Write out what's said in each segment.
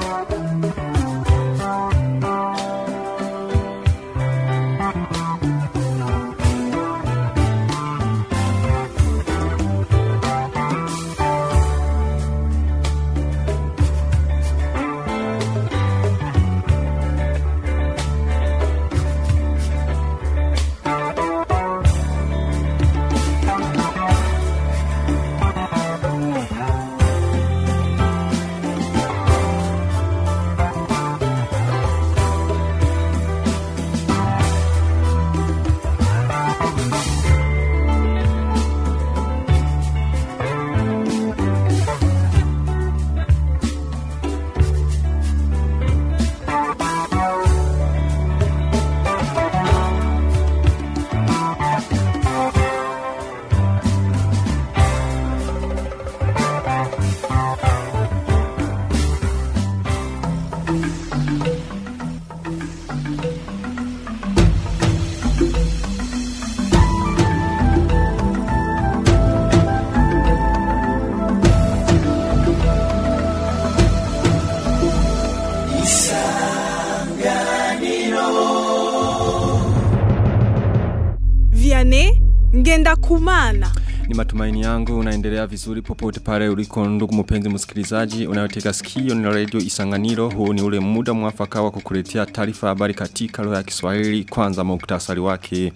Vianney ngenda kumana. Ni matumaini yangu unaendelea vizuri popote pale uliko ndugu mpenzi msikilizaji unayotega sikio ni radio Isanganiro huu ni ule muda mwafaka wa kukuletea taarifa habari katika lugha ya Kiswahili kwanza muktasari wake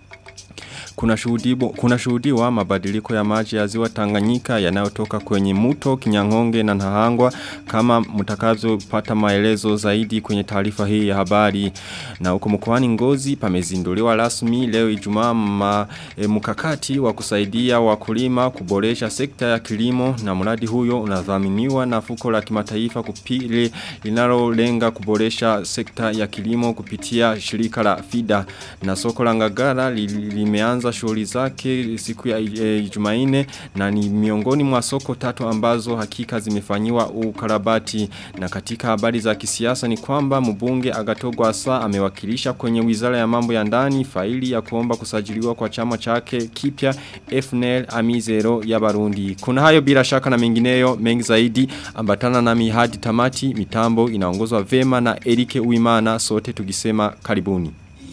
kuna shuhudiwa, kuna shuhudiwa mabadiliko ya maji ya ziwa Tanganyika yanayotoka kwenye muto Kinyangonge na Nahangwa kama mtakazo pata maelezo zaidi kwenye taarifa hii ya habari na huko mkoani Ngozi pamezinduliwa rasmi leo Ijumaa ma, e, mkakati wa kusaidia wakulima kuboresha sekta ya kilimo na mradi huyo unadhaminiwa na fuko la kimataifa kupile linalolenga kuboresha sekta ya kilimo kupitia shirika la FIDA na soko la Ngagara li, limeanza shughuli zake siku ya e, Jumaine na ni miongoni mwa soko tatu ambazo hakika zimefanyiwa ukarabati na katika habari za kisiasa ni kwamba mbunge Agatogwa Asa amewakilisha kwenye wizara ya mambo ya ndani faili ya kuomba kusajiliwa kwa chama chake kipya FNL Amizero ya Barundi. Kuna hayo bila shaka na mengineyo mengi zaidi ambatana na mihadi tamati mitambo inaongozwa vema na Erike Uimana sote tugisema karibuni.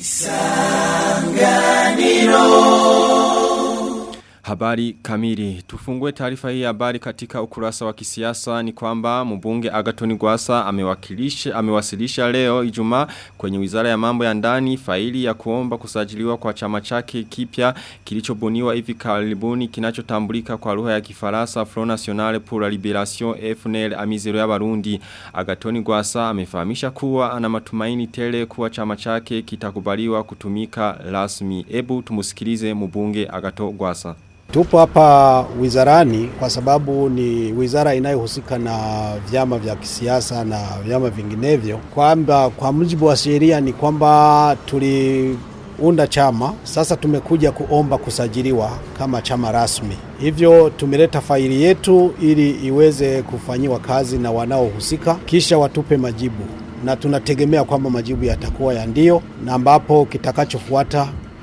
Habari kamili. Tufungue taarifa hii habari katika ukurasa wa kisiasa ni kwamba mbunge Agatoni Gwasa amewakilisha amewasilisha leo Ijumaa kwenye Wizara ya Mambo ya Ndani faili ya kuomba kusajiliwa kwa chama chake kipya kilichobuniwa hivi karibuni kinachotambulika kwa lugha ya Kifaransa Front National pour la Libération FNL Amizero ya Barundi. Agatoni Gwasa amefahamisha kuwa ana matumaini tele kuwa chama chake kitakubaliwa kutumika rasmi. Ebu tumusikilize mbunge Agato Gwasa. Tupo hapa wizarani kwa sababu ni wizara inayohusika na vyama vya kisiasa na vyama vinginevyo, kwamba kwa mujibu wa sheria ni kwamba tuliunda chama, sasa tumekuja kuomba kusajiliwa kama chama rasmi. Hivyo tumeleta faili yetu ili iweze kufanyiwa kazi na wanaohusika, kisha watupe majibu, na tunategemea kwamba majibu yatakuwa ya ndio, na ambapo kitakachofuata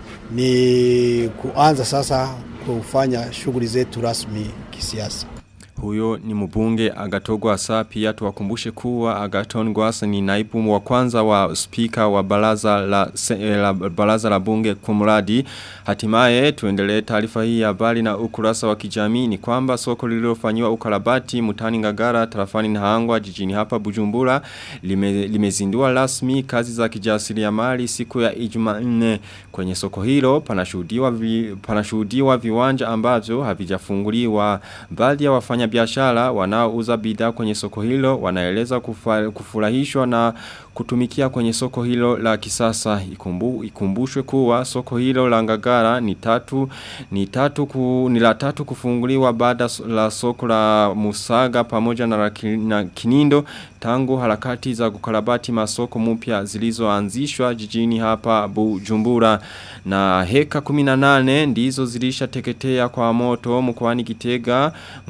ni kuanza sasa kufanya shughuli zetu rasmi kisiasa. Huyo ni mbunge Agatogwa Asa pia tuwakumbushe kuwa Agaton Gwasa ni naibu wa kwanza wa spika wa baraza la, la baraza la bunge kumradi. Hatimaye tuendelee taarifa hii ya habari na ukurasa wa kijamii ni kwamba soko lililofanywa ukarabati mutani Ngagara tarafani Nahangwa jijini hapa Bujumbura lime, limezindua rasmi kazi za kijasiriamali siku ya Ijumanne kwenye soko hilo panashuhudiwa vi, panashuhudiwa viwanja ambavyo havijafunguliwa baadhi ya wafanya biashara wanaouza bidhaa kwenye soko hilo wanaeleza kufa, kufurahishwa na kutumikia kwenye soko hilo la kisasa ikumbu, ikumbushwe kuwa soko hilo la ngagara ni tatu ni tatu ku, ni la tatu kufunguliwa baada la soko la Musaga pamoja na, na Kinindo tangu harakati za kukarabati masoko mpya zilizoanzishwa jijini hapa Bujumbura na heka 18 ndizo zilishateketea kwa moto mkoani Kitega mwaka huu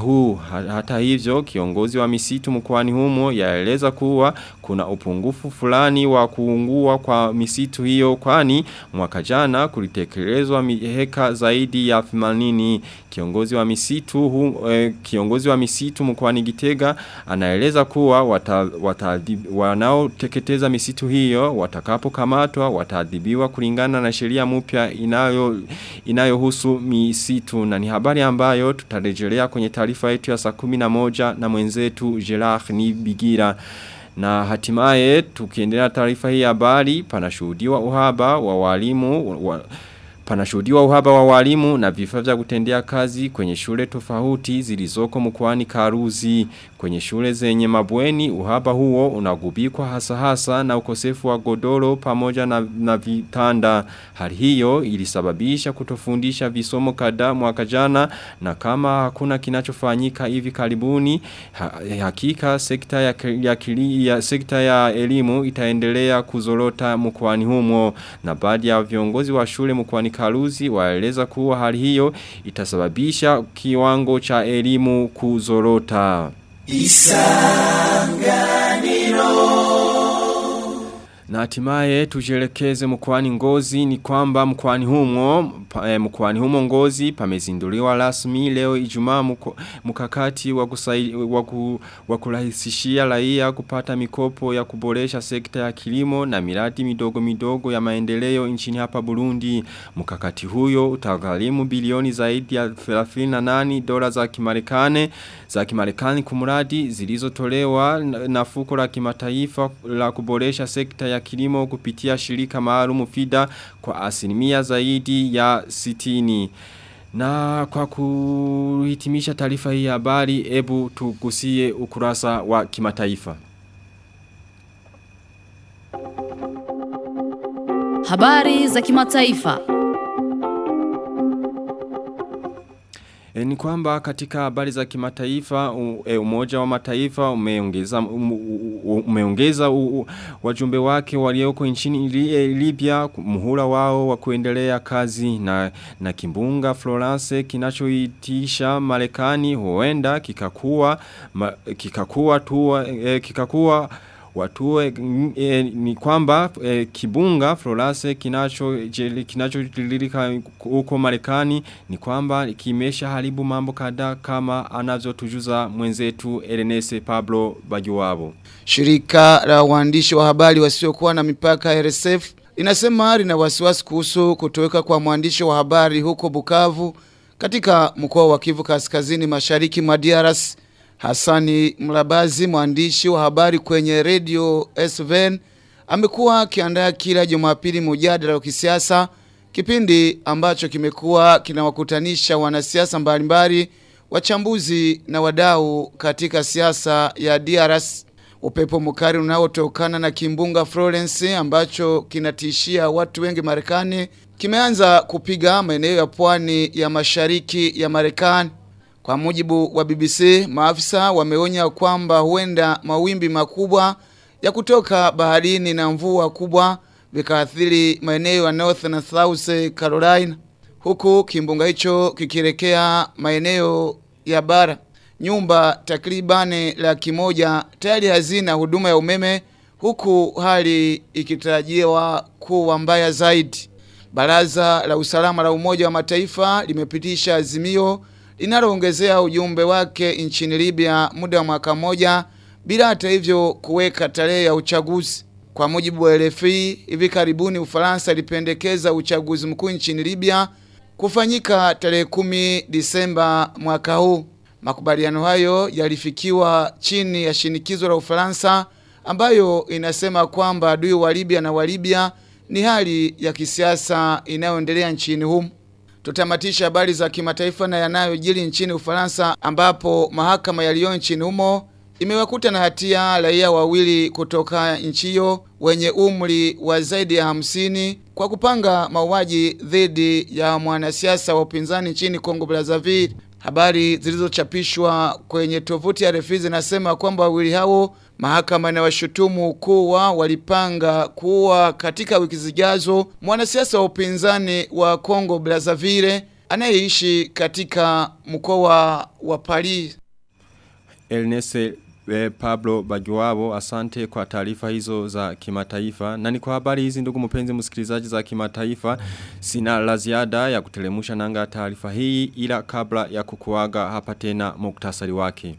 huu. Hata hivyo kiongozi wa misitu mkoani humo yaeleza kuwa kuna upungufu fulani wa kuungua kwa misitu hiyo kwani mwaka jana kulitekelezwa heka zaidi ya 80 kiongozi wa misitu hu, eh, kiongozi wa misitu mkoani Gitega anaeleza kuwa wata, wata, wanaoteketeza misitu hiyo watakapokamatwa wataadhibiwa kulingana na sheria mpya inayo inayohusu misitu na ni habari ambayo tutarejelea kwenye taarifa yetu ya saa 11 na mwenzetu Gerard Nibigira na hatimaye tukiendelea taarifa hii habari panashuhudiwa uhaba wa walimu wa, Panashuhudiwa uhaba wa walimu na vifaa vya kutendea kazi kwenye shule tofauti zilizoko mkoani Karuzi. Kwenye shule zenye mabweni uhaba huo unagubikwa hasa hasa na ukosefu wa godoro pamoja na, na vitanda. Hali hiyo ilisababisha kutofundisha visomo kadhaa mwaka jana na kama hakuna kinachofanyika hivi karibuni ha, hakika sekta ya, ya, ya, sekta ya elimu itaendelea kuzorota mkoani humo na baadhi ya viongozi wa shule mkoani Karuzi waeleza kuwa hali hiyo itasababisha kiwango cha elimu kuzorota. Isanganiro na hatimaye tujelekeze mkwani ngozi ni kwamba mkwani humo pa, eh, mkwani humo ngozi pamezinduliwa rasmi leo Ijumaa mkakati wa kusai, waku, wa kurahisishia raia kupata mikopo ya kuboresha sekta ya kilimo na miradi midogo midogo ya maendeleo nchini hapa Burundi. Mkakati huyo utagharimu bilioni zaidi ya 38 dola za Kimarekani za Kimarekani kumradi zilizotolewa na, na fuko la kimataifa la kuboresha sekta ya kilimo kupitia shirika maalumu FIDA kwa asilimia zaidi ya sitini. Na kwa kuhitimisha taarifa hii habari, ebu tugusie ukurasa wa kimataifa. Habari za kimataifa. E, ni kwamba katika habari za kimataifa e, umoja wa mataifa umeongeza um, umeongeza wajumbe wake walioko nchini Libya muhula wao wa kuendelea kazi na na kimbunga Florence kinachoitisha Marekani huenda kikakuwa ma, kikakuwa tu e, kikakuwa Watue e, ni kwamba e, kibunga Florence kinacho kinachojililika huko Marekani ni kwamba kimesha haribu mambo kadhaa kama anavyotujuza mwenzetu Ernest Pablo Bajuwabo. Shirika la waandishi wa habari wasiokuwa na mipaka RSF linasema lina wasiwasi kuhusu kutoweka kwa mwandishi wa habari huko Bukavu katika mkoa wa Kivu Kaskazini Mashariki mwa DRC. Hassani Mlabazi mwandishi wa habari kwenye radio SVN amekuwa akiandaa kila Jumapili mjadala wa kisiasa kipindi ambacho kimekuwa kinawakutanisha wanasiasa mbalimbali wachambuzi na wadau katika siasa ya DRC upepo mkali unaotokana na kimbunga Florence ambacho kinatishia watu wengi Marekani kimeanza kupiga maeneo ya pwani ya mashariki ya Marekani kwa mujibu wa BBC, maafisa wameonya kwamba huenda mawimbi makubwa ya kutoka baharini na mvua kubwa vikaathiri maeneo ya North na South Carolina, huku kimbunga hicho kikielekea maeneo ya bara. Nyumba takribani laki moja tayari hazina huduma ya umeme, huku hali ikitarajiwa kuwa mbaya zaidi. Baraza la usalama la Umoja wa Mataifa limepitisha azimio linaloongezea ujumbe wake nchini Libya muda wa mwaka mmoja bila hata hivyo kuweka tarehe ya uchaguzi. Kwa mujibu wa RFI, hivi karibuni Ufaransa ilipendekeza uchaguzi mkuu nchini Libya kufanyika tarehe kumi Disemba mwaka huu. Makubaliano hayo yalifikiwa chini ya shinikizo la Ufaransa ambayo inasema kwamba adui wa Libya na wa Libya ni hali ya kisiasa inayoendelea nchini humo. Tutamatisha habari za kimataifa na yanayojiri nchini Ufaransa ambapo mahakama ya Lyon nchini humo imewakuta na hatia raia wawili kutoka nchi hiyo wenye umri wa zaidi ya hamsini kwa kupanga mauaji dhidi ya mwanasiasa wa upinzani nchini Kongo Brazzaville. Habari zilizochapishwa kwenye tovuti ya RFI zinasema kwamba wawili hao mahakama inawashutumu kuwa walipanga kuwa katika wiki zijazo mwanasiasa wa upinzani wa Kongo Brazzaville anayeishi katika mkoa wa Paris. Elnese eh, Pablo Bajuwabo asante kwa taarifa hizo za kimataifa na ni kwa habari hizi ndugu mpenzi msikilizaji za kimataifa sina la ziada ya kutelemusha nanga taarifa hii ila kabla ya kukuaga hapa tena muktasari wake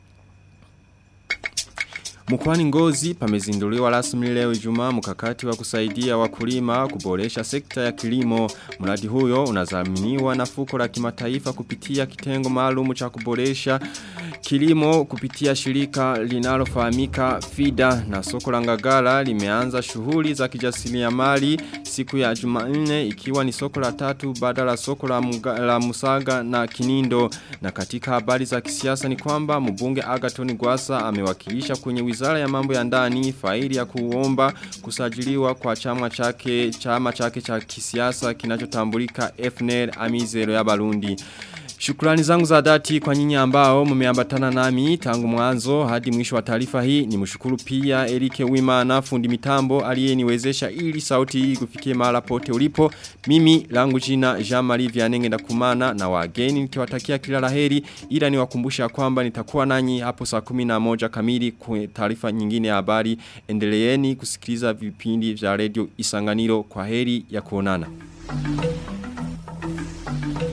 Mkwani ngozi pamezinduliwa rasmi leo Ijumaa mkakati wa kusaidia wakulima kuboresha sekta ya kilimo. Mradi huyo unazaminiwa na fuko la kimataifa kupitia kitengo maalum cha kuboresha kilimo kupitia shirika linalofahamika FIDA na soko la Ngagara limeanza shughuli za kijasiriamali siku ya Jumanne ikiwa ni soko la tatu badala soko la, mga, la Musaga na Kinindo na katika habari za kisiasa ni kwamba mbunge Agaton Gwasa amewakilisha kwenye wizara ya mambo ya ndani faili ya kuomba kusajiliwa kwa chama chake chama chake cha kisiasa kinachotambulika FNL Amizero ya Barundi. Shukrani zangu za dhati kwa nyinyi ambao mmeambatana nami tangu mwanzo hadi mwisho wa taarifa hii ni mshukuru pia Erike Wimana fundi mitambo aliyeniwezesha ili sauti hii kufikie mahala pote ulipo mimi langu jina Jean-Marie Vianenge ndakumana na wageni nikiwatakia kila laheri ila niwakumbusha kwamba nitakuwa nanyi hapo saa 11 kamili kwa taarifa nyingine ya habari endeleeni kusikiliza vipindi vya radio Isanganiro kwa heri ya kuonana